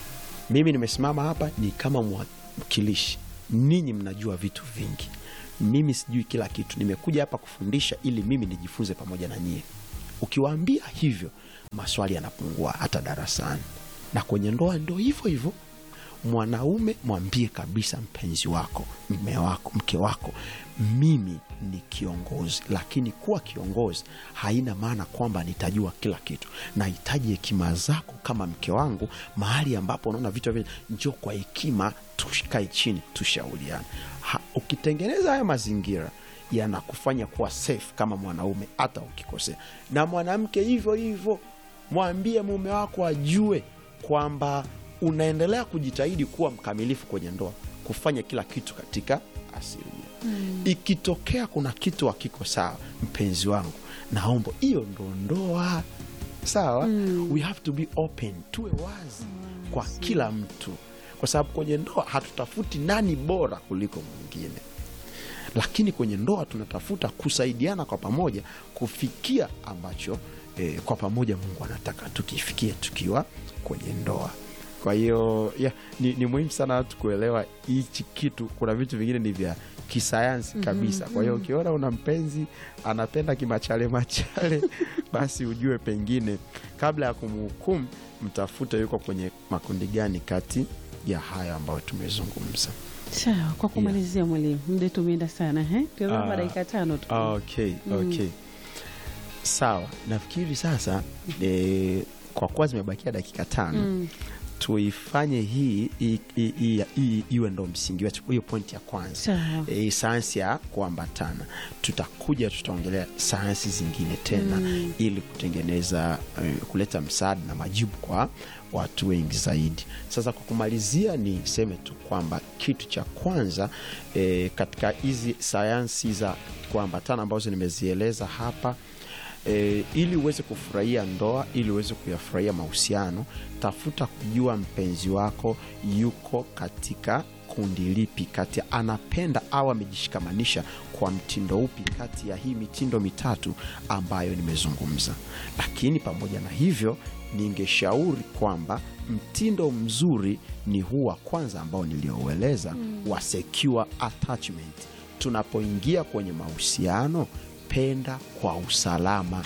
mimi nimesimama hapa ni kama mwakilishi ninyi mnajua vitu vingi mimi sijui kila kitu nimekuja hapa kufundisha ili mimi nijifunze pamoja na nyie ukiwaambia hivyo maswali yanapungua hata darasani na kwenye ndoa ndo hivyo hivyo mwanaume mwambie kabisa mpenzi wako mme wako mke wako mimi ni kiongozi lakini kuwa kiongozi haina maana kwamba nitajua kila kitu nahitaji hekima zako kama mke wangu mahali ambapo unaona vitu vile njo kwa hekima tukae chini tushauriane Ha- ukitengeneza haya mazingira yanakufanya kuwa safe kama mwanaume hata ukikosea na mwanamke hivyo hivyo mwambie mume wako ajue kwamba unaendelea kujitahidi kuwa mkamilifu kwenye ndoa kufanya kila kitu katika asilimia mm. ikitokea kuna kitu hakiko sawa mpenzi wangu naomba hiyo ndo ndoa sawa mm. we have to be open tuwe wazi mm. kwa kila mtu kwa sababu kwenye ndoa hatutafuti nani bora kuliko mwingine lakini kwenye ndoa tunatafuta kusaidiana kwa pamoja kufikia ambacho eh, kwa pamoja mungu anataka tukifikie tukiwa kwenye ndoa kwa hiyo yeah, ni, ni muhimu sana watu kuelewa hichi kitu kuna vitu vingine ni vya kisayansi kabisa kwa hiyo ukiona una mpenzi anapenda kimachale machale basi ujue pengine kabla ya kumhukumu mtafute yuko kwenye makundi gani kati ya haya ambayo tumezungumza sawa kwa kumalizia mwalimu muda tumeenda sana he tumepa Ah, dakika tano tu okay, okay. sawa nafikiri sasa e, kwa kuwa zimebakia dakika tano Mm. tuifanye hii hii- hii- hii- hii iwe ndo msingi wetu hiyo pointi ya kwanza sawa e, sayansi ya kuambatana tutakuja tutaongelea sayansi zingine tena mm. ili kutengeneza eh, kuleta msaada na majibu kwa watu wengi zaidi sasa kwa kumalizia niseme tu kwamba kitu cha kwanza e, katika hizi sayansi za kuambatana ambazo nimezieleza hapa e, ili uweze kufurahia ndoa ili uweze kuyafurahia mahusiano tafuta kujua mpenzi wako yuko katika kundi lipi kati ya anapenda au amejishikamanisha kwa mtindo upi kati ya hii mitindo mitatu ambayo nimezungumza lakini pamoja na hivyo ningeshauri kwamba mtindo mzuri ni huu wa kwanza ambao nilioueleza mm. wa secure attachment tunapoingia kwenye mahusiano penda kwa usalama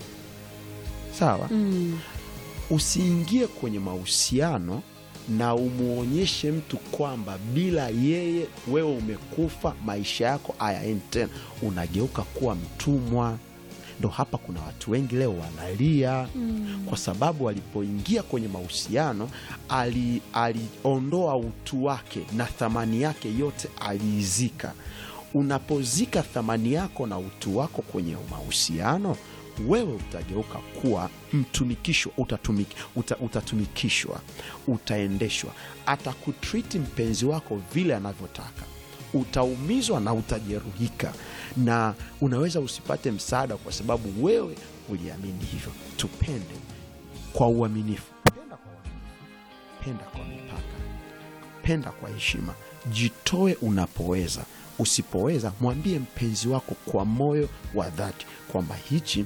sawa Mm. usiingie kwenye mahusiano na umwonyeshe mtu kwamba bila yeye wewe umekufa maisha yako hayaendi tena unageuka kuwa mtumwa ndo hapa kuna watu wengi leo wanalia mm. kwa sababu alipoingia kwenye mahusiano ali- aliondoa utu wake na thamani yake yote aliizika unapozika thamani yako na utu wako kwenye mahusiano wewe utageuka kuwa mtumikishwa utatumik, uta, utatumikishwa utaendeshwa atakutriti mpenzi wako vile anavyotaka utaumizwa na utajeruhika na unaweza usipate msaada kwa sababu wewe uliamini hivyo tupende kwa uaminifu penda kwa uaminifu penda kwa mipaka penda kwa heshima jitoe unapoweza usipoweza mwambie mpenzi wako kwa moyo wa dhati kwamba hichi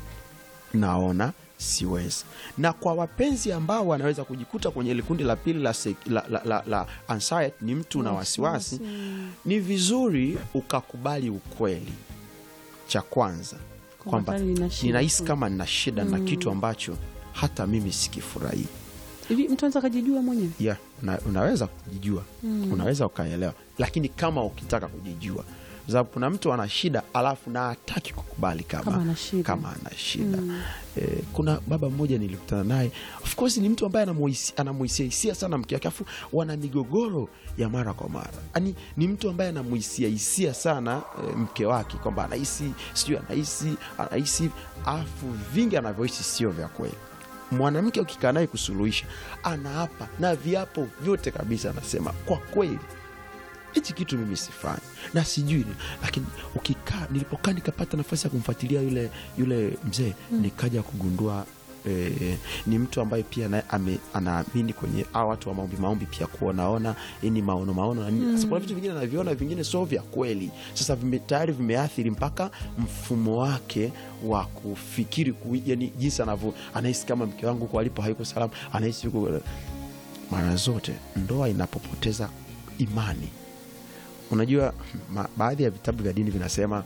naona siwezi na kwa wapenzi ambao wanaweza kujikuta kwenye ile kundi la pili la, se- la, la, la, la anxiety, ni mtu na wasiwasi ni vizuri ukakubali ukweli cha kwanza kwamba tayari nina shida ninahisi tu. kama nina shida na kitu ambacho hata mimi sikifurahii hivi mtu anaweza akajijua mwenyewe yeah, una, unaweza kujijua mm. unaweza ukaelewa lakini kama ukitaka kujijua Kwa sababu kuna mtu ana shida alafu na hataki kukubali kama, Kama ana shida. kama ana shida eh, kuna baba mmoja nilikutana naye of course ni mtu ambaye anamuhisi- anamuhisia hisia sana mke wake afu wana migogoro ya mara kwa mara yani ni mtu ambaye anamuhisia hisia sana eh, mke wake kwamba anahisi sijui anahisi anahisi afu vingi anavyohisi sio vya kweli mwanamke ukikaa naye kusuluhisha anaapa na viapo vyote kabisa anasema kwa kweli hichi kitu mimi sifanyi na sijui ni- lakini ukikaa nilipokaa nikapata nafasi ya kumfuatilia yule yule mzee nikaja kugundua E, ni mtu ambaye pia naye ame- anaamini kwenye a watu wa maombi maombi pia kuonaona ni maono maono na nini. Sasa kuna vitu vingine anaviona vingine sio vya kweli sasa vime, tayari vimeathiri mpaka mfumo wake wa kufikiri ku, yani jinsi anavyo anahisi kama mke wangu huko alipo haiko salama anahisi yuko mara zote ndoa inapopoteza imani unajua ma, baadhi ya vitabu vya dini vinasema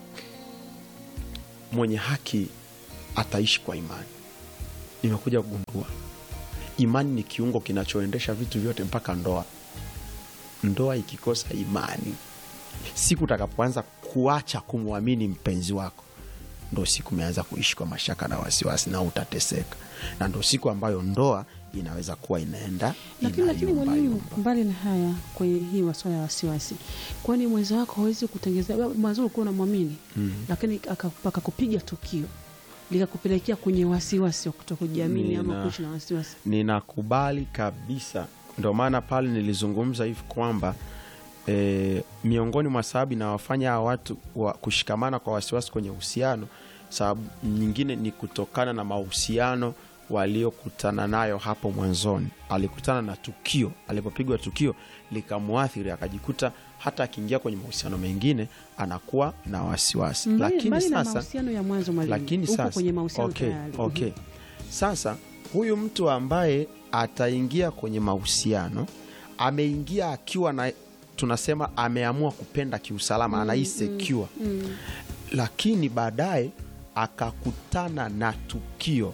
mwenye haki ataishi kwa imani nimekuja kugundua imani ni kiungo kinachoendesha vitu vyote mpaka ndoa ndoa ikikosa imani siku utakapoanza kuacha kumwamini mpenzi wako ndo siku umeanza kuishi kwa mashaka na wasiwasi na utateseka na ndo siku ambayo ndoa inaweza kuwa inaenda lakini lakini inayumba mwalimu yumba. mbali na haya kwenye hii masuala ya wasiwasi kwani mwenza wako hawezi kutengeza mwanzo ulikuwa unamwamini Mm. lakini aka- akakupiga tukio likakupelekea kwenye wasiwasi wa kutokujiamini ama Nina- kuishi na wasiwasi ninakubali kabisa ndo maana pale nilizungumza hivi kwamba e, miongoni mwa sababu inawafanya hawa watu wa kushikamana kwa wasiwasi kwenye uhusiano sababu nyingine ni kutokana na mahusiano waliokutana nayo hapo mwanzoni alikutana na tukio alipopigwa tukio likamwathiri akajikuta hata akiingia kwenye mahusiano mengine anakuwa na wasiwasi mbali, lakini mbali na sasa mahusiano ya mwanzo mwalimu lakini uko sasa kwenye mahusiano okay, tayari okay. sasa huyu mtu ambaye ataingia kwenye mahusiano ameingia akiwa na tunasema ameamua kupenda kiusalama mm, anahii secure Mm. lakini baadaye akakutana na tukio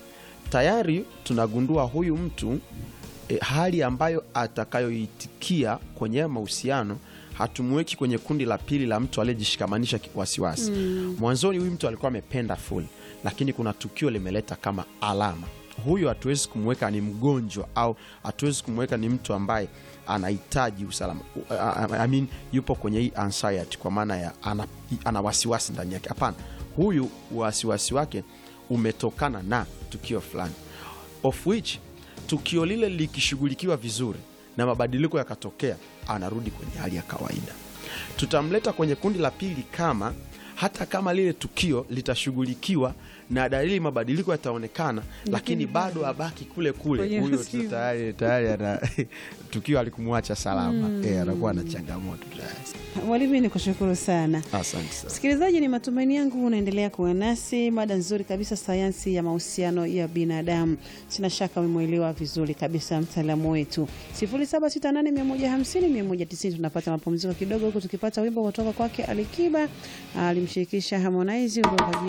tayari tunagundua huyu mtu e, hali ambayo atakayoitikia kwenye haya mahusiano hatumweki kwenye kundi la pili la mtu aliyejishikamanisha ki- wasiwasi Mm. mwanzoni huyu mtu alikuwa amependa full lakini kuna tukio limeleta kama alama huyu hatuwezi kumweka ni mgonjwa au hatuwezi kumweka ni mtu ambaye anahitaji usalama U- a- a- I mean, yupo kwenye hii anxiety kwa maana ya ana, ana wasiwasi ndani yake hapana huyu wasiwasi wake umetokana na tukio fulani of which tukio lile likishughulikiwa vizuri na mabadiliko yakatokea anarudi kwenye hali ya kawaida tutamleta kwenye kundi la pili kama hata kama lile tukio litashughulikiwa na dalili mabadiliko yataonekana lakini bado abaki kule kule Kwenye huyo usiku. tu tayari tayari ana tukio alikumwacha salama eh, anakuwa na changamoto tayari mwalimu ni kushukuru sana asante sana msikilizaji ni matumaini yangu unaendelea kuwa nasi mada nzuri kabisa sayansi ya mahusiano ya binadamu sina shaka umemwelewa vizuri kabisa mtaalamu wetu 768150190 tunapata mapumziko kidogo huku tukipata wimbo kutoka kwake alikiba alimshirikisha harmonize wimbo kwa jina